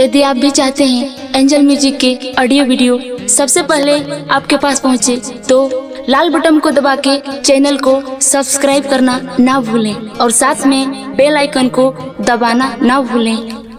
यदि आप भी चाहते हैं एंजल म्यूजिक के ऑडियो वीडियो सबसे पहले आपके पास पहुंचे तो लाल बटन को दबा के चैनल को सब्सक्राइब करना ना भूलें और साथ में बेल आइकन को दबाना ना भूलें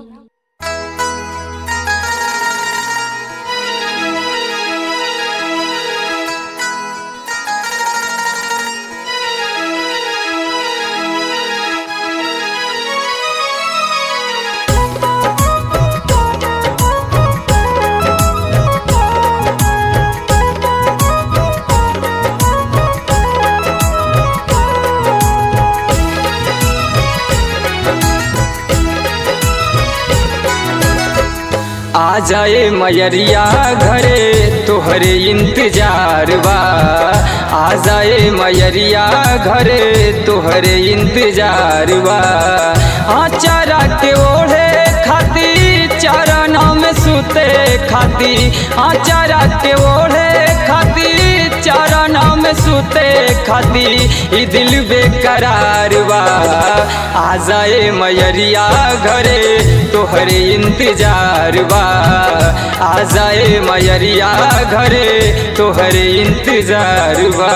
आ जाए मयरिया घरे तोहरे इंतजार बा आ जाए मयरिया घरे तोहरे इंतजार बा आचारा के ओढ़े खाती चरण में सुते खाती आचारा के ओढ़े खाती चरण में सुते खाती ई दिल बेकरार बा आ जाए मयरिया घरे तोहरे इंतजार बा आ जाए मयरिया घरे तोहरे इंतजार बा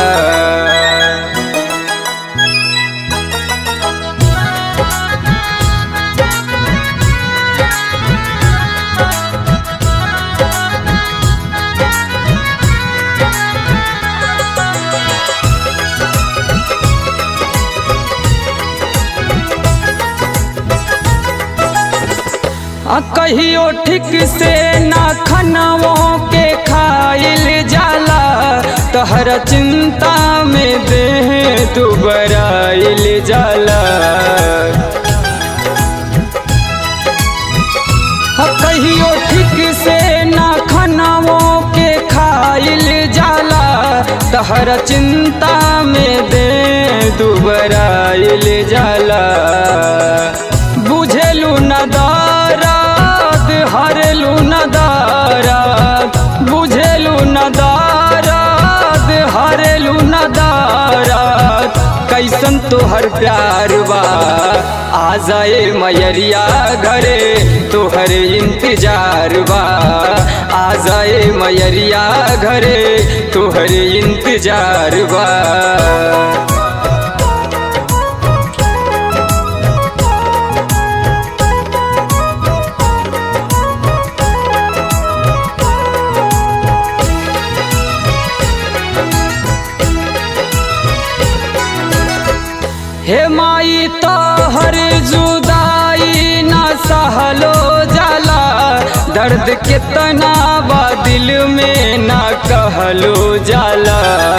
आ कहियो ठीक से ना खनवों के खाइल जाला तहर चिंता में देह तू बराइल जाला आ कहियो ठीक से ना खनवों के खाइल जाला तहर चिंता में दे दुबराइल जाला बुझेलू न दाराद हरलू न दाराद बुझेलू न दाराद हरलू न दाराद कैसन तोहर प्यार बा आ जाए मयरिया घरे तोहर इंतजार बा आ जाए मयरिया घरे तोहर इंतजार बा हे माई तोहर जुदाई न सहलो जाला दर्द कितना बा दिल में न कहलो जाला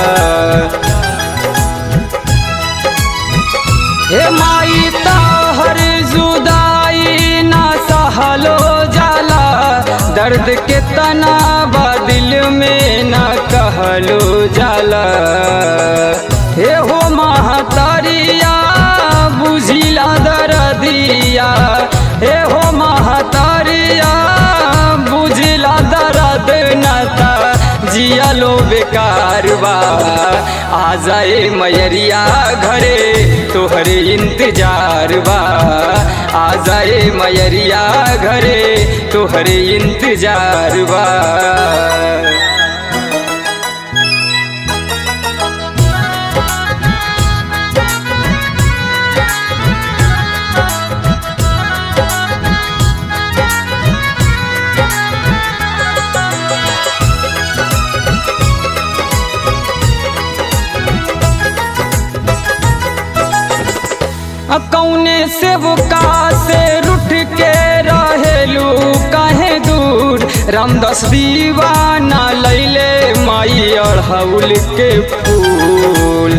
हे माई तोहर जुदाई न सहलो जाला दर्द कितना बा दिल में न कहलो जाला हे हो महतरिया बुझिला दरदिया हे हो महतरिया बुझिला दरद नता जियालो बेकार बा आ जाए मयरिया घरे तोहरे इंतजार बा आ जाए मयरिया घरे तोहरे इंतजार बा कौने सेवका से रुठ के रहेलू कहे दूर रामदास दीवाना लैले माई अड़हुल के फूल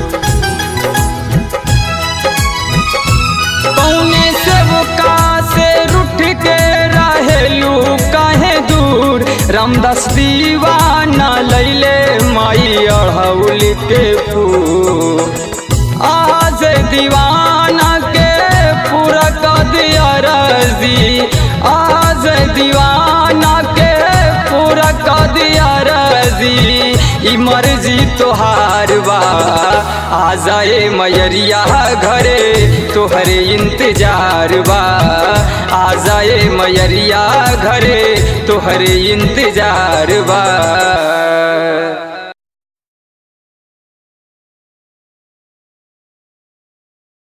कौने सेवका से रुठ के रहेलू कहे दूर रामदास दीवाना लैले माई अड़हुल के फूल आज दीवाना के पूरा कर दिया रजी आज दीवाना के पूरा कर दिया रजी ई मर्जी तोहार बा आ जाए मैरिया घरे तोहरे इंतजार बा आ जाए मैरिया घरे तोहरे इंतजार बा